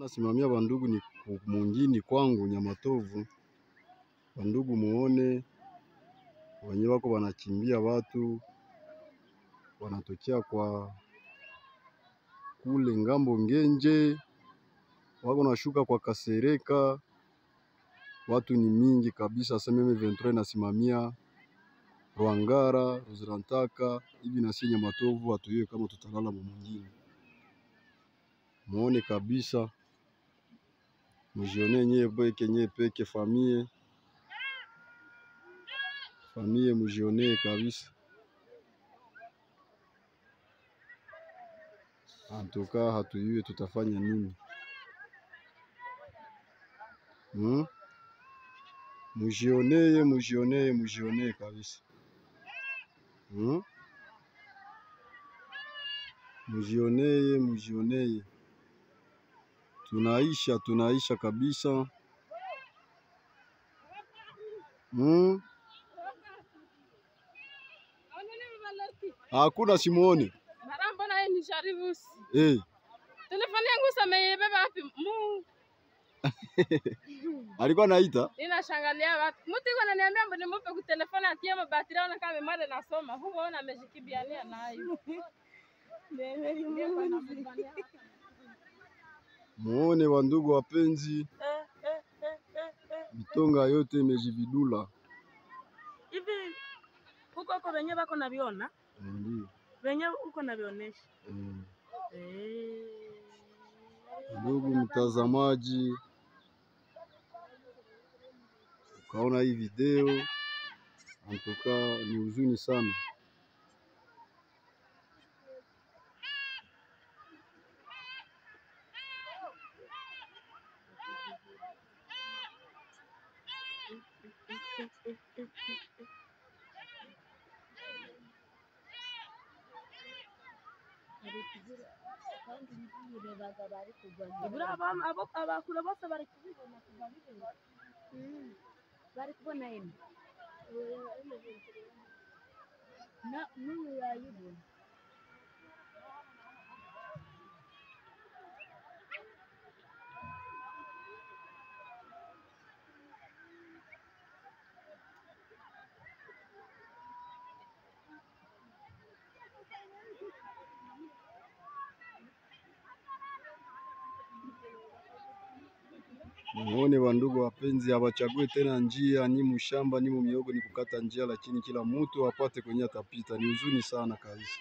Nasimamia bandugu ni mungini kwangu Nyamatovu, bandugu muone wenye wako wanachimbia watu wanatokea kwa kule ngambo Ngenje, wako nashuka kwa Kasereka, watu ni mingi kabisa. Sasa M23 inasimamia Rwangara, Ruzirantaka hivi na si Nyamatovu, hatuyue kama tutalala mumungini. Muone kabisa, mujione nyie peke nyie peke famie famie, mujione kabisa. Antuka hatuyue tutafanya nini hmm? Mujionee, mujionee, mujionee kabisa hmm? Mujionee, mujionee, tunaisha tunaisha kabisa hmm? Hakuna simuone Mbona ni sharibusi? hey. Telefoni yangu samebeba wapi? Mu Alikuwa naita ninashangalia watu. Mtu iko ananiambia mbona nimupe ku telefoni atie mabateri ona kama memada nasoma. Huko ona amejikibiania nayo. muone, wandugu wapenzi, mitonga yote imejividula hivi huko huko wenyewe wako naviona ndio wenyewe huko navionesha mm. eh. Ndugu mtazamaji, ukaona hii video antuka ni huzuni sana. Ibura aba- abo- abakure bose bari kubibona kuva bibera bari kubona ino na n'uyu yayibona Muone wandugu wapenzi, hawachague tena njia, ni mushamba ni mumiogo, ni kukata njia, lakini kila mtu apate kwenye atapita. Ni huzuni sana kabisa.